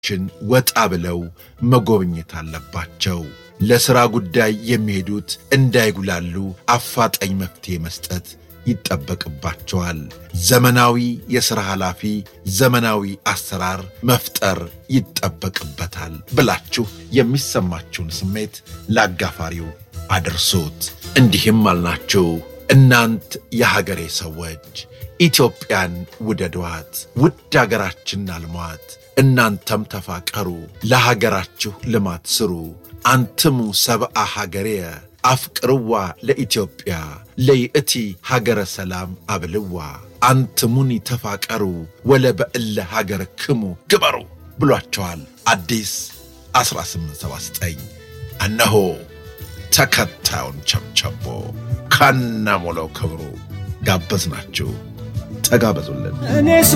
ችን ወጣ ብለው መጎብኘት አለባቸው። ለሥራ ጉዳይ የሚሄዱት እንዳይጉላሉ አፋጣኝ መፍትሔ መስጠት ይጠበቅባቸዋል። ዘመናዊ የሥራ ኃላፊ፣ ዘመናዊ አሰራር መፍጠር ይጠበቅበታል ብላችሁ የሚሰማችሁን ስሜት ለአጋፋሪው አድርሱት። እንዲህም አልናችሁ፣ እናንት የሀገሬ ሰዎች ኢትዮጵያን ውደዷት፣ ውድ አገራችን አልሟት። እናንተም ተፋቀሩ፣ ለሀገራችሁ ልማት ስሩ። አንትሙ ሰብአ ሀገሬየ አፍቅርዋ ለኢትዮጵያ ለይእቲ ሀገረ ሰላም አብልዋ አንትሙኒ ተፋቀሩ ወለበእለ ሀገር ክሙ ግበሩ ብሏቸዋል። አዲስ 1879 እነሆ ተከታዩን ቸብቸቦ ከነ ሙሉ ክብሩ ጋበዝናችሁ። ተጋበዙልን።